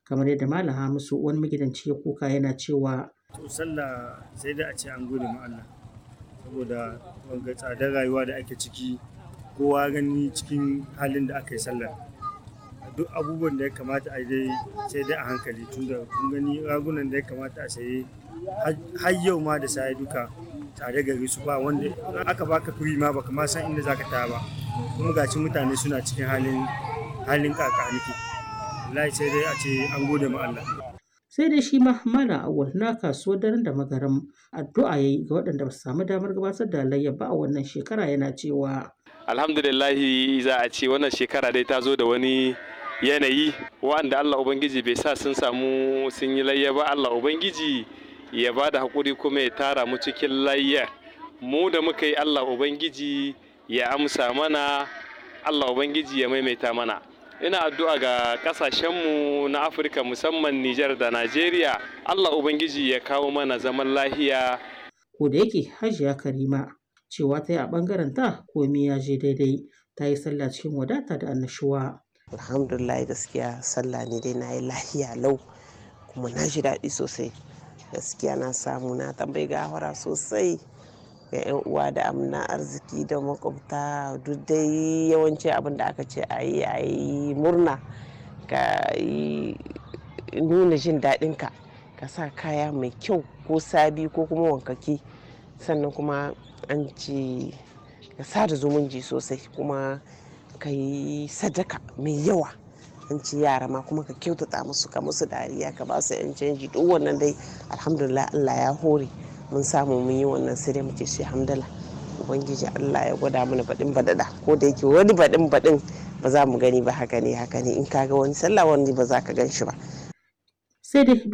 kamar yadda Malam Hamisu wani magidanci ya koka yana cewa to sallah sai dai a ce an gode ma Allah saboda wanga tsadar rayuwa da ake ciki kowa gani cikin halin da aka yi sallar duk abubuwan da ya kamata a dai sai dai a hankali tunda kun gani ragunan da ya kamata a saye har yau ma da sai duka tare gari su ba wanda aka baka kuri ma baka ma san inda zaka ta ba kuma gaci mutane suna cikin halin halin kakaniki wallahi sai dai a ce an gode ma Allah sai dai shi ma Malam Awwal na kasuwar daren da magaram addu'a yayi ga waɗanda ba su samu damar gabatar da layya ba a wannan shekara yana cewa alhamdulillahi za a ce wannan shekara dai ta zo da wani yanayi wanda Allah Ubangiji bai sa sun samu sun yi layya ba Allah Ubangiji ya ba da haƙuri kuma ya tara mu cikin layya mu da muka yi Allah Ubangiji ya amsa mana Allah Ubangiji ya maimaita mana ina addu'a ga ƙasashenmu na Afirka musamman Nijar da Najeriya Allah Ubangiji ya kawo mana zaman lahiya ko da yake Hajiya Karima cewa ta yi a ɓangaren ta komai ya je daidai ta yi sallah cikin wadata da annashuwa. alhamdulillah gaskiya sallah ne dai na yi lahiya lau kuma na ji daɗi sosai gaskiya na samu na tambayi gawara sosai ga 'yan uwa da amna arziki da makwabta duk dai yawanci abin da aka ce a yi a yi murna ka yi nuna jin daɗinka ka sa kaya mai kyau ko sabi ko kuma wankaki sannan kuma an ce ka sada zumunci sosai kuma ka yi sadaka mai yawa an ci yara ma kuma ka kyautata musu ka musu dariya ka ba su yan canji duk wannan dai alhamdulillah Allah ya hore mun samu mun yi wannan sai dai mu ce shi hamdala ubangiji Allah ya gwada mana baɗin baɗaɗa ko da yake wani baɗin baɗin ba za mu gani ba haka ne haka ne in ka ga wani sallah wani ba za ka gan shi ba sai dai